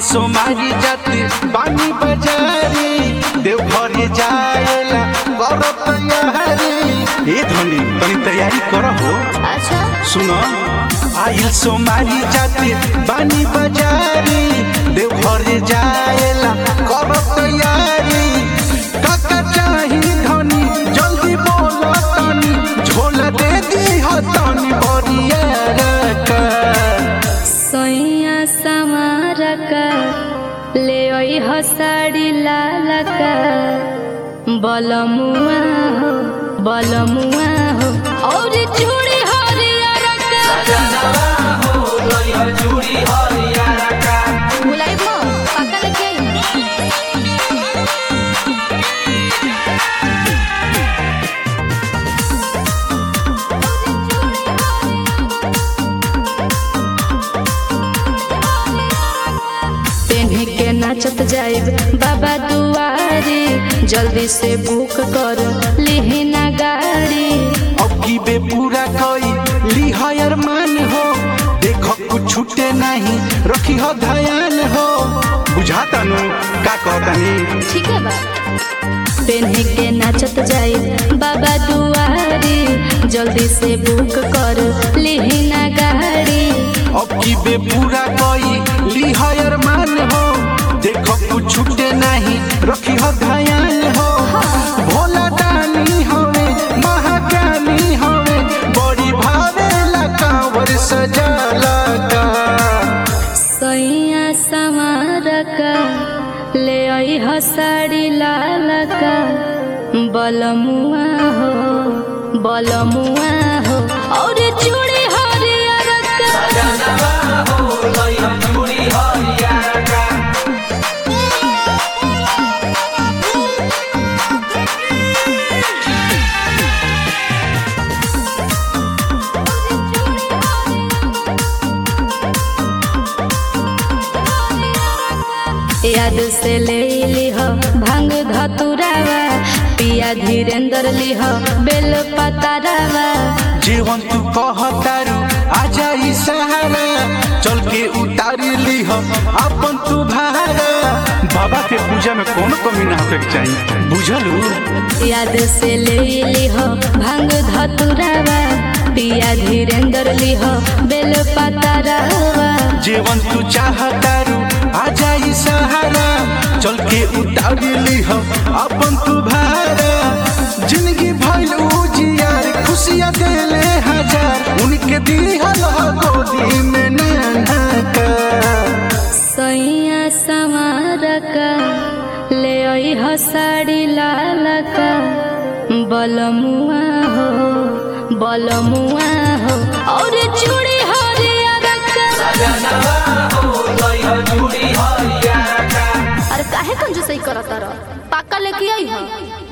सोमारी जाती बानी बजारी देवघर जाएला कर तैयारी ए धनी तनी तैयारी कर हो अच्छा सुनो आइल सोमारी जाती बानी बजारी देवघर जाएला कर तैयारी काका चाही धनी जल्दी बोलो तनी झोला दे दी हो तनी बरिया रका सैया समारका ले ओइ हसाड़ी लालका बलमुआ हो बलमुआ हो और चूड़ी हरियर बुलाई मो पक्का लेके आई पेन्हे के नाचत जाइब बाबा दुआरी जल्दी से बुक कर लिहिना गाड़ी अब की बे पूरा कोई लिहायर मान हो देखो कुछ छूटे नहीं रखी हो ध्यान हो बुझाता नु का कहतानी ठीक है बा पेन्हे के नाचत जाइब बाबा दुआरी जल्दी से बुक कर लिहिना गाड़ी अब की बे पूरा कोई लिहायर मान हो देखो कुछ छूटे नहीं रखी हो ध्यान हो भोला दानी होवे महाज्ञानी होवे बड़ी भावे कांवर सजा लगा सैया समारका ले आई हसाड़ी लालका बलमुआ हो बलमुआ हो और चूड़ी हरियर याद से ले लिह भांग धतुरावा पिया धीरेन्द्र लिह बेल पतारावा जीवन तू कहतारू आजा ई सहारा चल के उतारी लीह अपन तू भारा बाबा के पूजा में कोनो कमी ना होके के चाहिए बुझलू याद से ले लिह भांग धतुरावा पिया धीरेन्द्र लिह बेल पतारावा जीवन तू चाहतारू आजा ई सहारा चल के उतारी लीह अपन तू भारा जिंदगी भइल उजियार खुशियाँ देले हजार उनके दिहल हो गोदी में नाना का सैया समारका ले आई हसाड़ी लालका बलमुआ हो बलमुआ हो और चूड़ी हरियर अरे काहे कंजूसई करत रह पाका लेके आई हो